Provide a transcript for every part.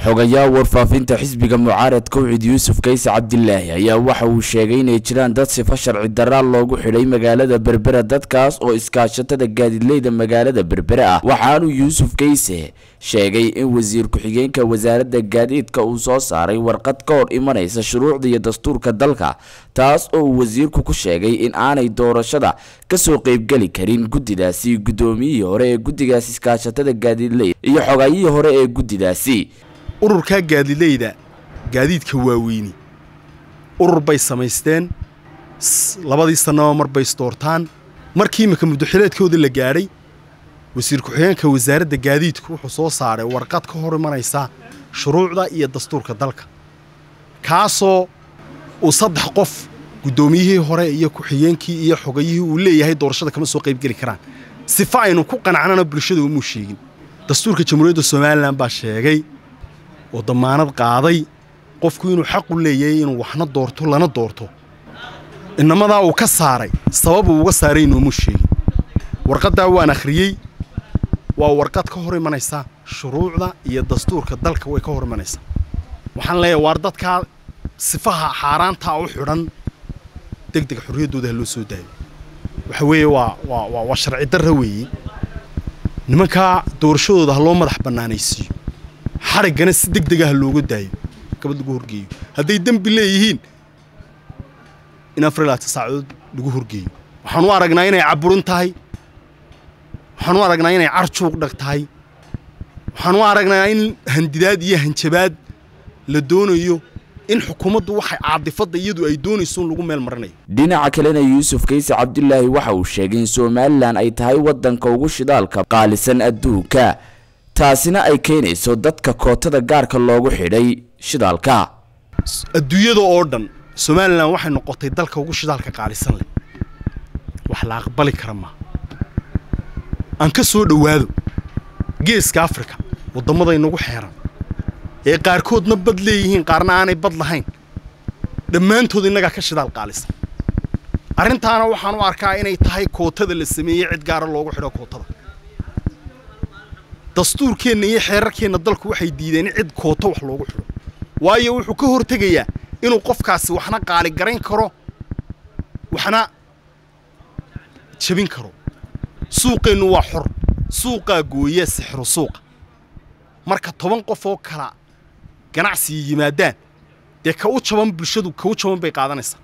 xogayaha warfaafinta xisbiga mucaaradka ucid yuusuf kayse cabdilaahi ayaa waxa uu sheegay inay jiraan dad sifo sharci daraa loogu xidhay magaalada berbera dadkaas oo iskaashatada gaadiidleyda magaalada berbere ah waxaanuu yuusuf kayse sheegay in wasiir ku-xigeenka wasaaradda gaadiidka uu soo saaray warqad ka hor imanaysa shuruucda iyo dastuurka dalka taas oo uu wasiirku ku sheegay in aanay doorashada kasoo qeybgeli karin guddidaasi guddoomiyihii hore ee guddigaas iskaashatada gaadiidleyda iyo xogayihii hore ee guddidaasi ururkaa gaadileyda gaadiidka waaweyni urur bay samaysteen labadii sannaba mar bay isdoortaan markii imika muddoxileedkooda la gaadhay wasiir ku-xigeenka wasaaradda gaadiidku wuxuu soo saaray warqad ka hor imanaysa shuruucda iyo dastuurka dalka kaasoo uu saddex qof guddoomiyihii hore iyo ku-xigeenkii iyo xogayihii uu leeyahay doorashada kama soo qaybgeli karaan sifa aynu ku qanacnana bulshada umuu sheegin dastuurka jamhuuriyadda somalilan baa sheegay oo damaanad qaaday qofku inuu xaqu leeyahay inuu waxna doorto lana doorto inamadaa uu ka saaray sababuu uga saaray inuumu sheegin warqaddaa waan akhriyey waa warqad ka hor imanaysa shuruucda iyo dastuurka dalka way ka hor imanaysaa waxaan leeyahay waar dadkaa sifaha xaaraantaa u xidhan deg deg xorriyaddooda ha loo soo daayo waxa weeye waa waa waa sharci darra weeye nimankaa doorashadooda ha loo madax bannaanaysiiyo xariggana si deg dega ha looga daayo gabad lagu horgeeyo hadday dembi leeyihiin in afar iyo labaatan saacadood lagu horgeeyo waxaan u aragnaa inay caburin tahay waxaan u aragnaa inay carjuuq dhag tahay waxaan u aragnaa in handidaad iyo hanjabaad la doonayo in xukuumaddu waxay caadifadda iyadu ay doonayso in lagu meel marinayo dhinaca kalena yuusuf kayse cabdilaahi waxa uu sheegay in somalilan ay tahay waddanka ugu shidaalka qaalisan adduunka taasina ay keenayso dadka kootada gaarka loogu xidhay shidaalka adduunyada oo dhan somalilan waxay noqotay dalka ugu shidaalka qaalisan leh wax la aqbali kara maa aan ka soo dhowaado geeska afrika waddamada inagu xeeran ee qaarkoodna bad leeyihiin qaarna aanay bad lahayn dhammaantood innagaa ka shidaal qaalisan arrintaana waxaan u arkaa inay tahay kootada la sameeyey cid gaara loogu xidho kootada dastuurkeenna iyo xeerarkeenna dalku waxay diideen in cid kooto wax loogu xidho waayo wuxuu ka hortegayaa inuu qofkaasi waxna qaaligarayn karo waxna jabin karo suuqeennu waa xor suuqaa gooya sixiro suuqa marka toban qof oo kala ganacsiga yimaadaan dee ka u jaban bulshadu ka u jaban bay qaadanaysaa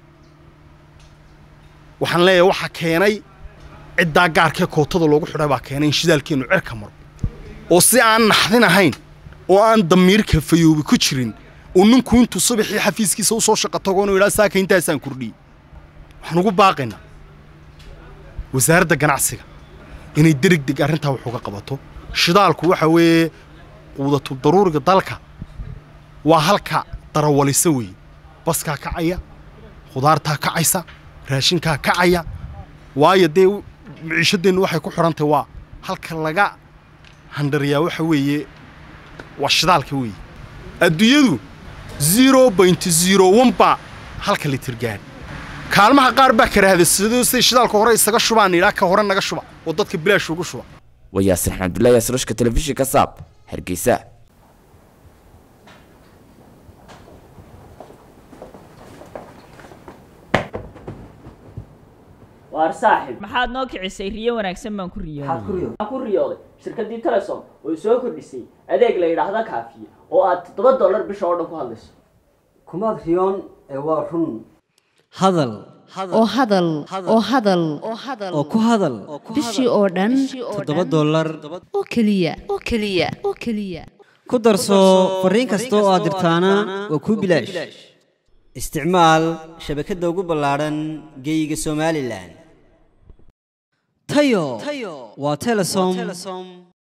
waxaan leeyahay waxaa keenay ciddaa gaarkee kootada loogu xidhay baa keenay in shidaalkeennu cerka maro oo si aan naxdin ahayn oo aan damiirka fayoobi ku jirin uu ninku intuu subaxii xafiiskiisa u soo shaqo tago inuu yidhaha saaka intaasaan kordhiyey waxaan ugu baaqaynaa wasaaradda ganacsiga inay dereg deg arrintaa wax uga qabato shidaalku waxa weeye quudatu daruuriga dalka waa halka darawalisa weeye baskaa kacaya khudaartaa kacaysa raashinkaa kacaya waayo dee miciishadeennu waxay ku xidhantahy waa halka laga handhariyaa waxa weeye waa shidaalka weeye adduunyadu zero point zero one baa halka litir gaadh kaalmaha qaar baa karaahdasidoo siday shidaalka hore isaga shubaan idhaa ka hore naga shuba oo dadka bilaash ugu shuba waa yaasir xamdullahi yaasirashka telefishinka saab hargeysa waar saaxib maxaad noo kicisay riyo wanaagsan baan ku maxaad ku riyooday riyo waxaan ku riyooday shirkaddii telesom oo soo kordhisay adeeg la yidhaahda kaafiye oo aad toddoba dollar bisha oo dhan ku hadlayso kumaad riyoon ee waa run hadal oo hadal oo hadal oo ku hadal bishii oo dhan toddoba dollar oo keliya oo keliya oo keliya ku darso fariin kasta oo aad dirtaana waa kuu bilaash isticmaal shabakadda ugu ballaadhan geyga somalilan tayo waa telesom